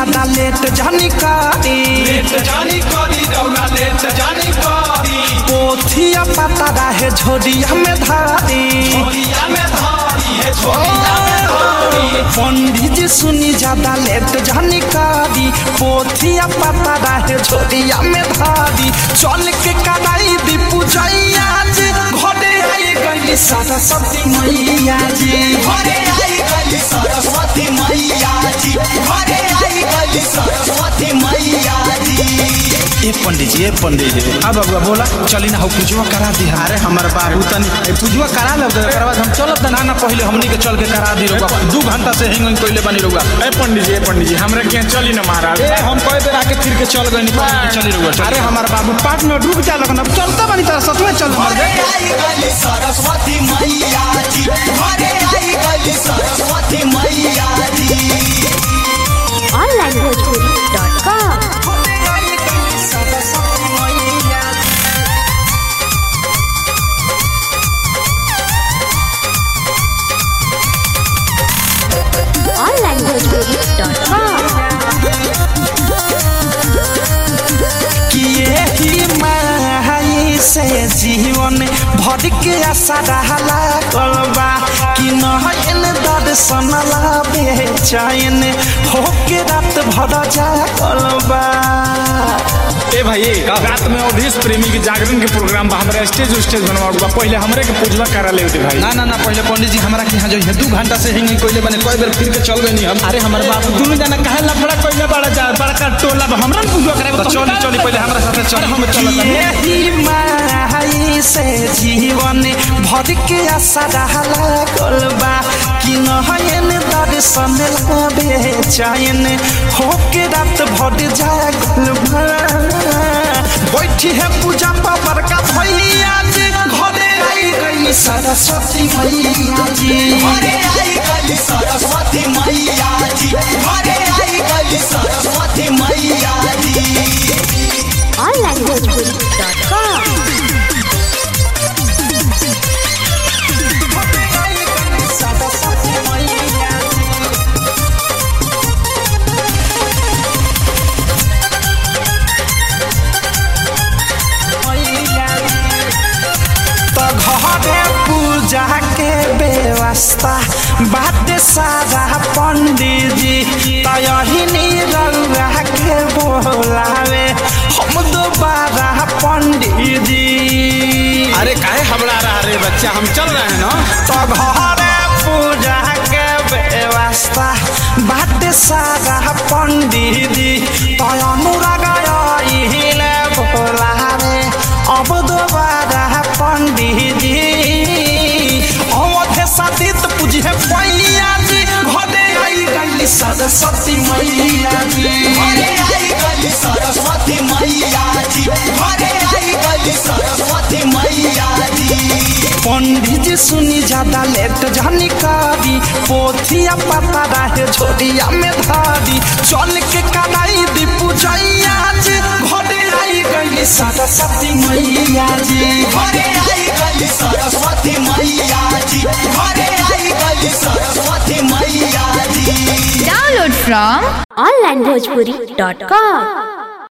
ज्यादा लेट जानी कारी लेट जानी करी रौरा लेट जानी करी पोथिया पता रहे झोरिया में धारी छोरिया में धारी है छोरिया में धारी पंडित जी सुनी ज्यादा लेट जानी कारी पोथिया पता रहे झोरिया में धारी चल के कराई दी पूजैया जी घरे आई गई सरस्वती मैया जी घरे आई गली सरस्वती मैया जी घरे आई गली सरस्वती मैया जी ए पंडित जी ए पंडित जी अब अब बोला चली ना हो पूजवा करा दी अरे हमार बाबू तनी ए पूजवा करा ले ओकर बाद हम चलत ना ना पहले हमनी के चल के करा दी रोगा दू घंटा से हिंग हिंग कोइले बनी रोगा ए पंडित जी ए पंडित जी हमरा के यहाँ चली ना महाराज ए हम कई बेर आके फिर के चल गइनी पंडित जी, चली रोगा अरे हमार बाबू पाँच मिनट रुक जा लगन अब चलता बनी तारा सच में चल मर घरे आई गली सरस्वती मैया जी घरे आई गली सरस्वती मैया जी onlinebhojpuri.com onlinebhojpuri.com किए ही माई से जीवन भर के आशा रहला कलबा कि नहन दर्शन ला बेचैन होके रात भर जा कलबा ए भाई रात में अवधेश प्रेमी के जागरण के प्रोग्राम बा हमरा स्टेज स्टेज बनवा बा पहले हमरे के पूजवा करा ले होते भाई ना ना ना पहले पंडित जी हमरा के यहाँ जो है दू घंटा से हिंग हिंग कोइले बने कई बेर फिर के चल गइनी हम अरे हमार बाबू दुनु जना काहे लफड़ा कोइले बड़ा जा बड़का टोला बा हमरा न पूजवा करे तो चली चली पहले हमरा साथे चल हम चलत यही माई से जीवन भर के आशा रहला कलबा कि नहन दर्शन ला बेचैन होके रात भर जा कलबा बैठी है पूजा पावर का भैया जी घरे आई गई सरस्वती मैया जी घरे आई गली सरस्वती मैया जी घरे आई गली सरस्वती मैया जी onlinebhojpuri.com तो घरे पूजा के व्यवस्था बात सारा पंडित जी तही रउआ के बोलावे हम दोबारा पंडित जी अरे काहे हबड़ा रहा रे बच्चा हम चल रहे हैं ना तो घरे पूजा के व्यवस्था बात सारा पंडित जी तय अनुराग अहिले बोलावे अब दोबारा पंडित जी अवधे सतीत पूजे पैया जी घरे आई गई सरस्वती मैया जी घरे आई गली सरस्वती मैया जी घरे आई गली सरस्वती मैया जी पंडित जी सुनी ज्यादा लेट जानी कारी पोथिया पता रहे झोरिया में धारी चल के कराई दी पूजैया जी घरे आई गई सरस्वती मैया जी घरे आई गली सरस्वती मैया जी घरे आई गली सरस्वती मैया जी Download from onlinebhojpuri.com